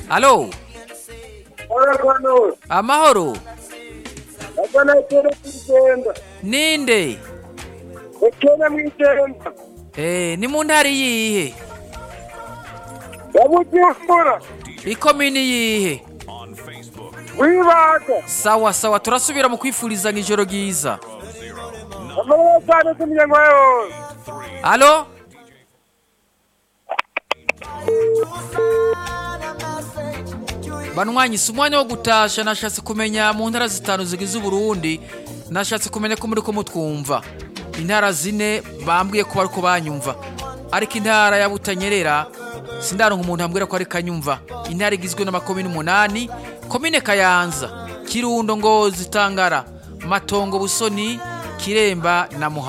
alo Arakwano, amahoro akana ekere kwigenda. ninde Ekere mwigenda. eh ni mu ntara iyihe Yabujumbura. ikomini yihe Wibaga. sawa sawa turasubira mu kwifuriza ijoro ryiza Amara cyane kumyengo yose. alo banwanyi si umwanya wo gutasha nashatse kumenya mu ntara zitanu zigize uburundi nashatse kumenya ko muri ko mutwumva intara zine bambwiye ko bariko banyumva ariko intara ya butanyerera sindaronka umuntu ambwira ko ari kanyumva intara igizwe n'amakomine umunani komine kayanza kirundo ngozi tangara matongo busoni kiremba na muha